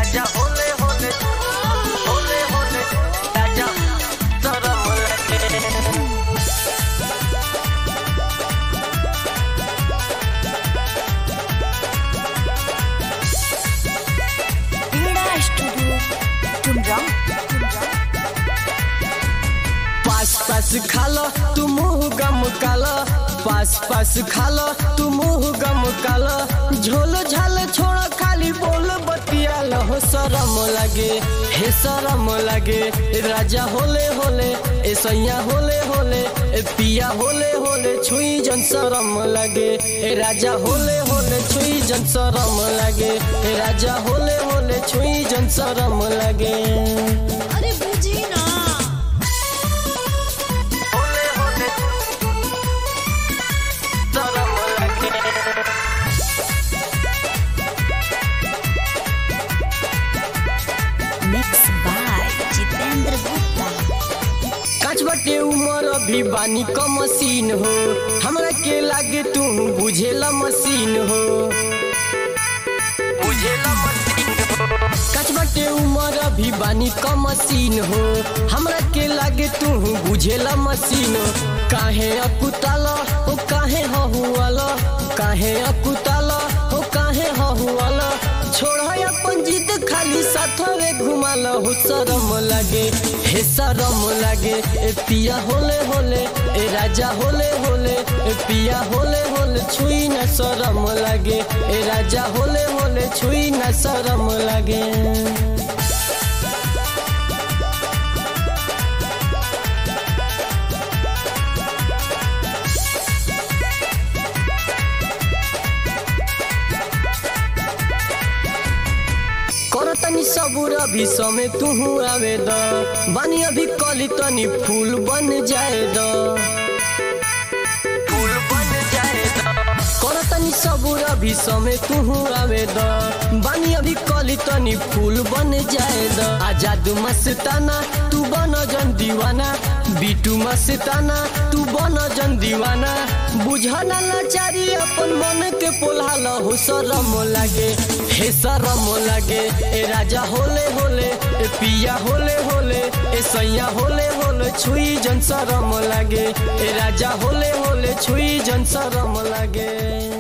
राजा होले होले होले होले राजा शरम लगे क्रीड़ा स्टूडियो टुमराव पास पास खालो तू मुंह गम कालो पास पास खालो तू मुंह गम कालो झोलो झाल छोड़ खाली बोल बतिया हो शरम लगे हे शरम लगे राजा होले होले ए सैया होले होले ए पिया होले होले छुई जन शरम लगे ए राजा होले होले छुई जन शरम लगे ए राजा होले होले छुई जन शरम लगे अरे बुझी ना होले होले शरम लगे मिक्स बाय जितेंद्र गुप्ता काच बटे उमर अभी बानी क मशीन हो हमरा के लागे तू बुझेला मशीन हो बुझेला मशीन काच बटे उमर अभी बानी क मशीन हो हमरा के लागे तू बुझेला मशीन हो काहे अकुताला हो काहे हहुआला काहे अकुताला हो काहे हहुआला छोड़ अपन जिद खाली साथवे घुमाल हो शरम लागे हे शरम लागे ए पिया होले होले ए राजा होले होले ए पिया होले होले छुई न शरम लागे ए राजा होले होले छुई न शरम लागे कर तनी सबूर अभी समय तू आवे द बानी अभी कली तनी फूल बन जाए द फूल बन जाएगा कर तनी सबूर अभी समय तू आवे द बानी अभी कली तनी फूल बन जाए द आजाद मस्ताना तू बन जन दीवाना बीटू मस्ताना तू बन जन दीवाना बुझना लाचारी अपन मन के पोल्हाल हो शरम लागे हे शरम लागे ए राजा होले होले ए पिया होले होले ए सैया होले होले छुई जन शरम लागे ए राजा होले होले छुई जन शरम लागे